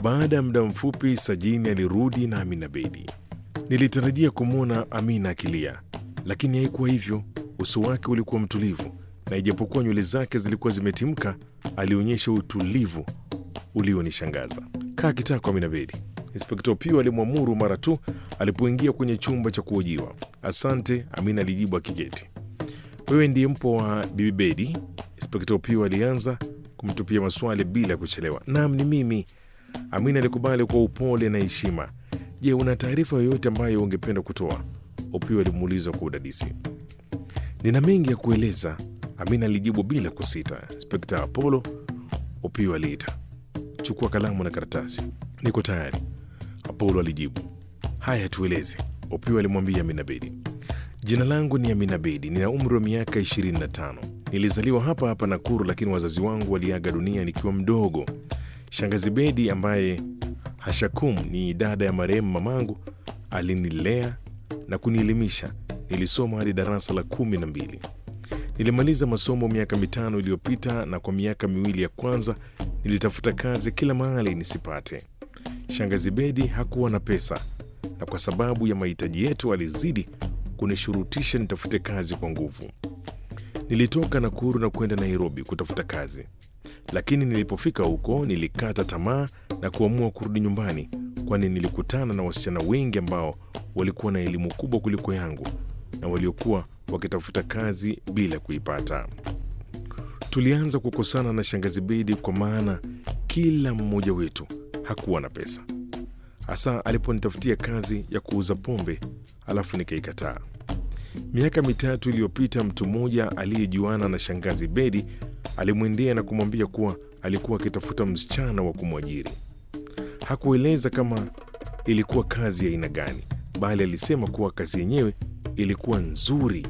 Baada ya muda mfupi, Sajini alirudi na Amina Bedi. Nilitarajia kumwona Amina akilia, lakini haikuwa hivyo. Uso wake ulikuwa mtulivu, na ijapokuwa nywele zake zilikuwa zimetimka, alionyesha utulivu ulionishangaza. Kaa kitako, Amina Bedi, Inspekta Opio alimwamuru mara tu alipoingia kwenye chumba cha kuhojiwa. Asante, Amina alijibu akiketi. Wewe ndiye mpo wa Bibi Bedi? Inspekta Opio alianza kumtupia maswali bila kuchelewa. Naam, ni mimi. Amina alikubali kwa upole na heshima. Je, una taarifa yoyote ambayo ungependa kutoa? Opio alimuuliza kwa udadisi. Nina mengi ya kueleza, Amina alijibu bila kusita. Inspekta Apollo, Opio aliita. Chukua kalamu na karatasi. Niko tayari, Apollo alijibu. Haya, tueleze, Opio alimwambia Amina Bedi. Jina langu ni Amina Bedi, nina umri wa miaka 25. Nilizaliwa hapa hapa Nakuru, lakini wazazi wangu waliaga dunia nikiwa mdogo. Shangazi Bedi ambaye Hashakum ni dada ya marehemu mamangu alinilea na kunielimisha. Nilisoma hadi darasa la kumi na mbili. Nilimaliza masomo miaka mitano iliyopita, na kwa miaka miwili ya kwanza nilitafuta kazi kila mahali nisipate. Shangazi Bedi hakuwa na pesa, na kwa sababu ya mahitaji yetu alizidi kunishurutisha nitafute kazi kwa nguvu. Nilitoka Nakuru na kwenda Nairobi kutafuta kazi, lakini nilipofika huko nilikata tamaa na kuamua kurudi nyumbani, kwani nilikutana na wasichana wengi ambao walikuwa na elimu kubwa kuliko yangu na waliokuwa wakitafuta kazi bila kuipata. Tulianza kukosana na shangazi Bedi kwa maana kila mmoja wetu hakuwa na pesa, hasa aliponitafutia kazi ya kuuza pombe, alafu nikaikataa. Miaka mitatu iliyopita, mtu mmoja aliyejuana na shangazi Bedi alimwendea na kumwambia kuwa alikuwa akitafuta msichana wa kumwajiri. Hakueleza kama ilikuwa kazi ya aina gani, bali alisema kuwa kazi yenyewe ilikuwa nzuri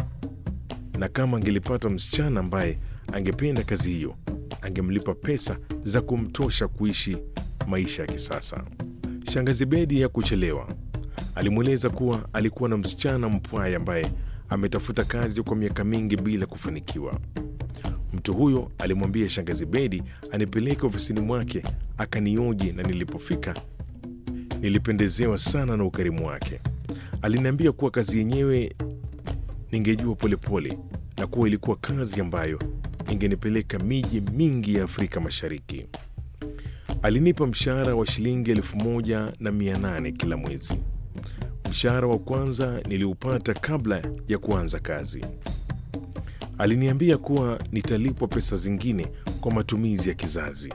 na kama angelipata msichana ambaye angependa kazi hiyo, angemlipa pesa za kumtosha kuishi maisha ya kisasa. Shangazi Bedi hakuchelewa. Alimweleza kuwa alikuwa na msichana mpwaya ambaye ametafuta kazi kwa miaka mingi bila kufanikiwa. Mtu huyo alimwambia shangazi Bedi anipeleke ofisini mwake akanioji, na nilipofika nilipendezewa sana na ukarimu wake. Aliniambia kuwa kazi yenyewe ningejua polepole na kuwa ilikuwa kazi ambayo ingenipeleka miji mingi ya Afrika Mashariki. Alinipa mshahara wa shilingi elfu moja na mia nane kila mwezi. Mshahara wa kwanza niliupata kabla ya kuanza kazi. Aliniambia kuwa nitalipwa pesa zingine kwa matumizi ya kizazi.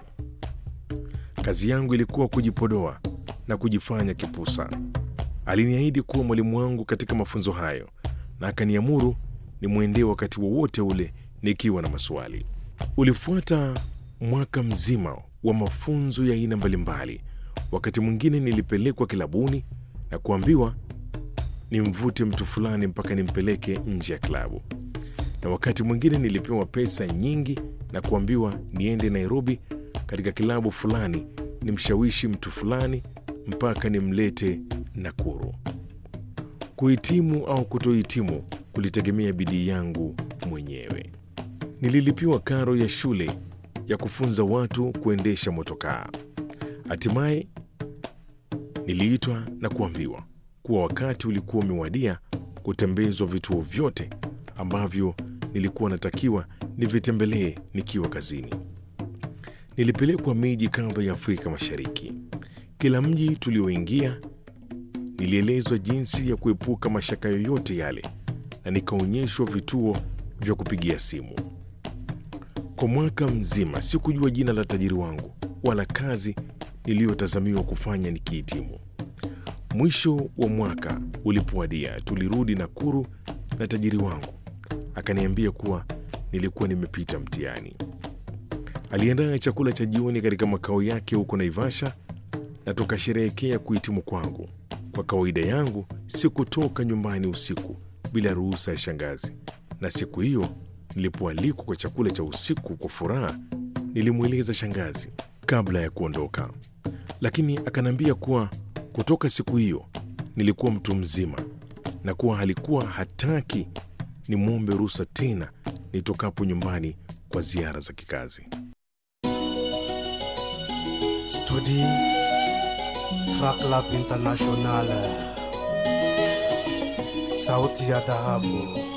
Kazi yangu ilikuwa kujipodoa na kujifanya kipusa. Aliniahidi kuwa mwalimu wangu katika mafunzo hayo na akaniamuru nimwendee wakati wowote ule nikiwa na maswali. Ulifuata mwaka mzima wa mafunzo ya aina mbalimbali. Wakati mwingine nilipelekwa kilabuni na kuambiwa nimvute mtu fulani mpaka nimpeleke nje ya klabu, na wakati mwingine nilipewa pesa nyingi na kuambiwa niende Nairobi katika kilabu fulani nimshawishi mtu fulani mpaka nimlete Nakuru. Kuhitimu au kutohitimu kulitegemea bidii yangu mwenyewe. Nililipiwa karo ya shule ya kufunza watu kuendesha motokaa. Hatimaye niliitwa na kuambiwa kuwa wakati ulikuwa umewadia kutembezwa vituo vyote ambavyo nilikuwa natakiwa nivitembelee nikiwa kazini. Nilipelekwa miji kadha ya Afrika Mashariki. Kila mji tulioingia nilielezwa jinsi ya kuepuka mashaka yoyote yale na nikaonyeshwa vituo vya kupigia simu. Kwa mwaka mzima sikujua jina la tajiri wangu wala kazi niliyotazamiwa kufanya nikihitimu. Mwisho wa mwaka ulipowadia, tulirudi Nakuru na tajiri wangu akaniambia kuwa nilikuwa nimepita mtihani. Aliandaa chakula cha jioni katika makao yake huko Naivasha na tukasherehekea kuhitimu kwangu. Kwa kawaida yangu sikutoka nyumbani usiku bila ruhusa ya shangazi, na siku hiyo nilipoalikwa kwa chakula cha usiku kwa furaha, nilimweleza shangazi kabla ya kuondoka, lakini akaniambia kuwa kutoka siku hiyo nilikuwa mtu mzima na kuwa alikuwa hataki nimwombe ruhusa tena nitokapo nyumbani kwa ziara za kikazi. Studi Track Lab International, sauti ya dhahabu.